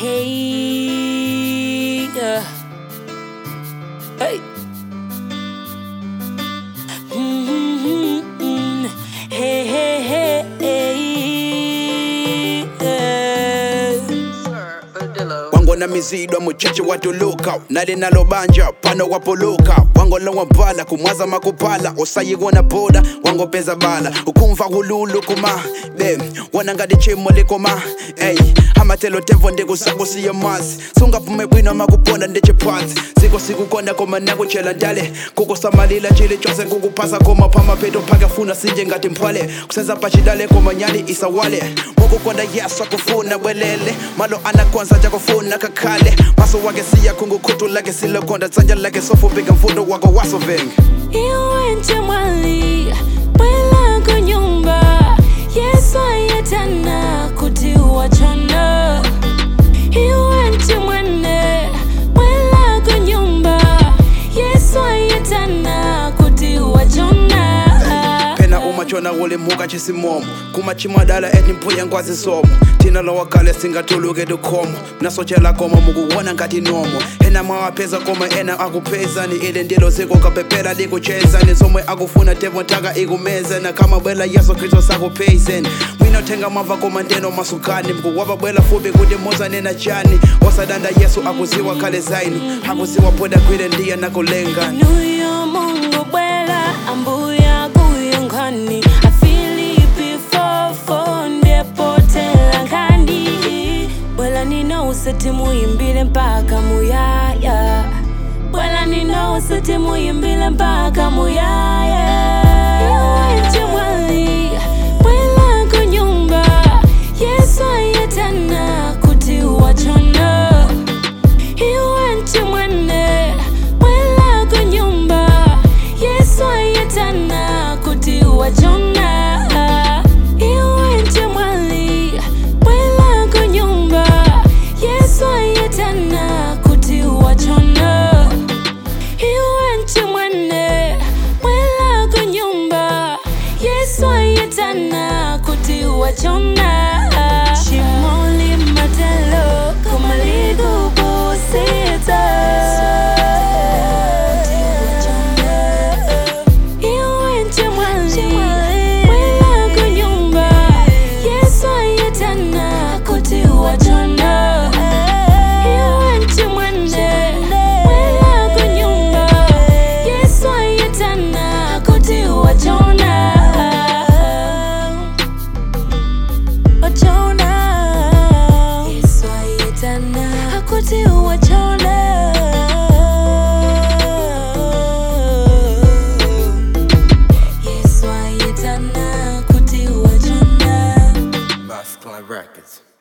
Hey, yeah. Hey. Mm-hmm. Hey, hey, hey, hey. Yeah. wangona mizidwa mucheche watuluka nali nalobanja pano wapuluka wangolowa mpala kumwaza makupala osayikona boda wangopeza bala ukumva hululu kuma be wona ngati chimo likoma ey amatelo temvo ndikusakusiye masi sungaphume bwino makuponda ndichiphansi siko sikukonda koma nakuchela ndale kukusamalila chili chose kukuphasa koma phamapheto phake funa sinje ngati mphwale kusenza pachidale koma nyali isawale mokukonda yaswa kufuna bwelele malo anakonza jakufuna kakhale maso wake siya khungukhutu lake silokonda tsanja lake sofupika mfundo wako wasovenga Iwe nchemwali bwela kunyumba Yesu ayetana kuti wachona Iwe nchemwene bwela kunyumba Yesu ayetana kuti wachona phena umachona ulimuka chisimomo kumachimwadala eti mphuya ngwazi somo thina lowakale singatuluke tukhomo mnasochela koma mukuwona ngati nomo ena mwawapheza koma ena akuphezani ile ndilo ziko kapepela likuchezani somwe akufuna tevo ntaka ikumezana kama bwela yesu kristu sakuphezeni mwinothenga mwamva koma ndeno masukani mkuwapa bwela fupi kuti muzanena chani osadanda yesu akuziwa khale zainu akuziwa poda kwile ndiye nakulengani Nuyo mungu bwela ambuya kuyo nkhani afilipi fofo ndepotela nkhani bwela nino usati muyimbile mpaka muyaya bwela nino usati muyimbile mpaka muyaya Iwe chimwali, bwela kunyumba yesu ayetana kuti wachona iwe nchimwene bwela kunyumba yesu ayetana kuti wachona iwe nchimwali bwela kunyumba yesu ayetana kuti wachona iwe nchimwene bwela kunyumba yesu ayetana kuti wachona chimoli matelo kumalikubusita iwe nchimwali bwela kunyumba yesu ayetana kuti wachona iwe nchimwene bwela kunyumba yesu ayetana kuti wachona wachona yesu ayetana kuti wachona yesu ayetana kuti wachona Masculine Records.